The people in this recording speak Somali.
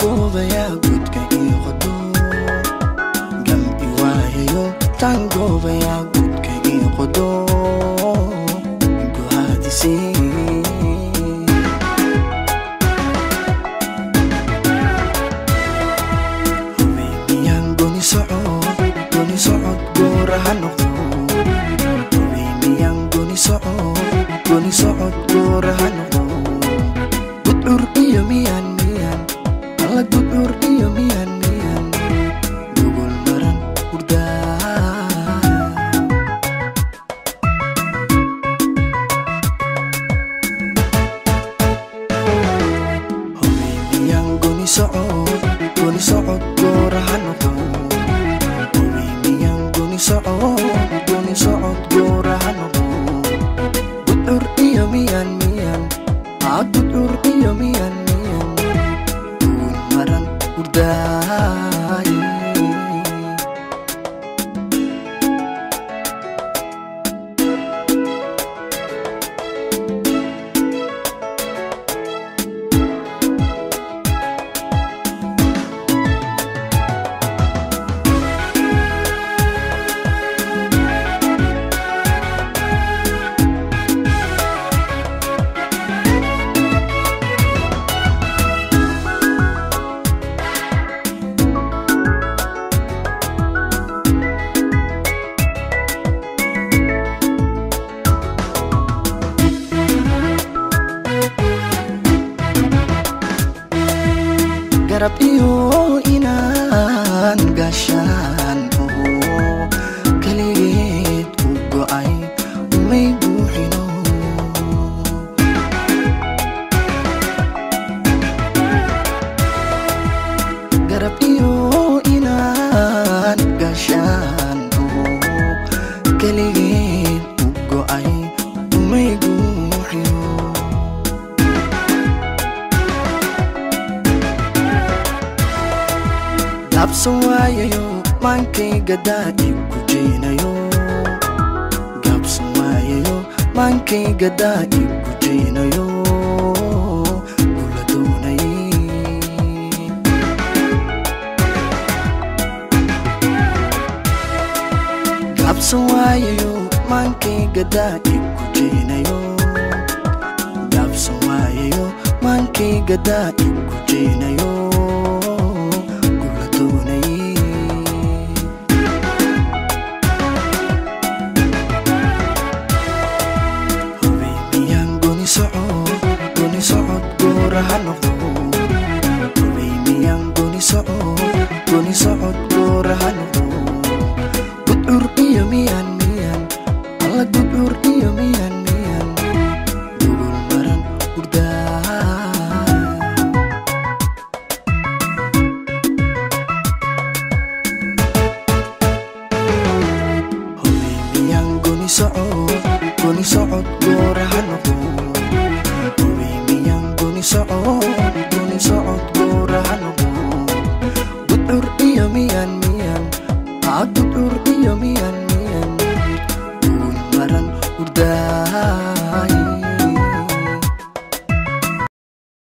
taangoobayaa gudka ii qodo gam i waayayo taangoobayaa gudka ii qodo guhaadisii hubeymiyan goni socod goni socod goora ha noqdo hubeymiyan goni socod goni socod goora ha noqdo gudcur iyo miyan miyan alla gudcur iyo miyan miyan gogol maran hurdaa hubeymiyan goni socod goni socod goora ha noqdo hubeymiyan goni socod goni socod goora ha noqdo gudcur iyo miyan miyan aa gudcur iyo miyan miyan gogol maran hurdaay garab iyo inaan gaashaan oho keligeed u go'ay umay buuxino garab iyo inaan gaashaan oho keligeed u go'ay umay buuxino gaabsan waayayo maankayga daadi ku jeynayo gaabsan waayayo maankayga daadi ku jeynayo kula doonay gaabsan waayayo maankayga daadi ku jeynayo gaabsan waayayo maankayga daadi ku jeynayo kula doonay hubeymiyan goni socod goni socod goora ha noqdo hubeymiyan goni socod goni socod